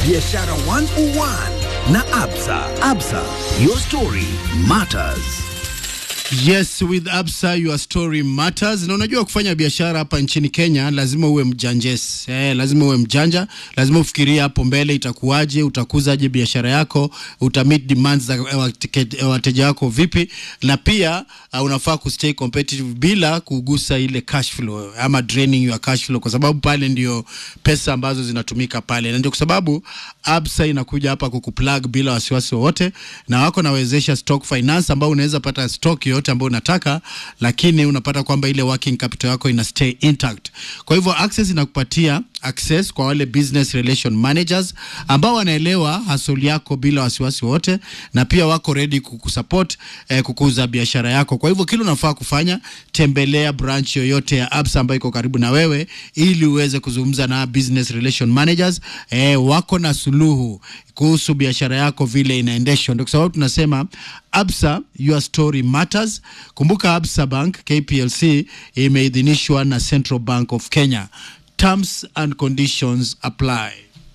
Biashara 101 na Absa. Absa, your story matters. Yes, with Absa your story matters. Na unajua kufanya biashara hapa nchini Kenya lazima uwe mjanjes. Eh, lazima uwe mjanja, lazima ufikirie hapo mbele itakuwaje, utakuzaje biashara yako, utamit demands za watike- wateja wako vipi, na pia uh, unafaa kustay competitive bila kugusa ile cash flow ama draining your cash flow, kwa sababu pale ndio pesa ambazo zinatumika pale, na ndio kwa sababu Absa inakuja hapa kukuplug bila wasiwasi wowote, na wako nawezesha stock finance ambao unaweza pata stock yoyote ambayo unataka, lakini unapata kwamba ile working capital yako ina stay intact. Kwa hivyo Access inakupatia access kwa wale business relation managers ambao wanaelewa hasoli yako bila wasiwasi wote, na pia wako ready kukusupport eh, kukuza biashara yako. Kwa hivyo kile unafaa kufanya, tembelea branch yoyote ya Absa ambayo iko karibu na wewe, ili uweze kuzungumza na business relation managers eh, wako na suluhu kuhusu biashara yako vile inaendeshwa. Ndio kwa sababu tunasema Absa, your story matters. Kumbuka Absa Bank KPLC imeidhinishwa na Central Bank of Kenya. Terms and conditions apply.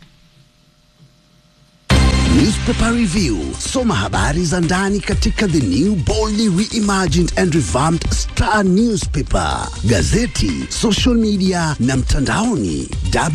Newspaper Review. Soma habari za ndani katika the new boldly reimagined and revamped Star Newspaper, gazeti, social media na mtandaoni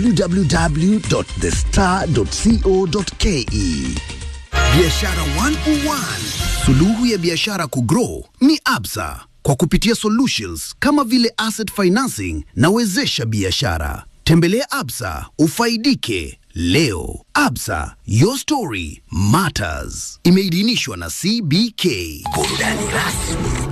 www.thestar.co.ke. Biashara 101. Suluhu ya biashara kugrow ni Absa kwa kupitia solutions kama vile asset financing na wezesha biashara. Tembelea Absa ufaidike leo. Absa, your story matters. Imeidhinishwa na CBK. Burudani rasmi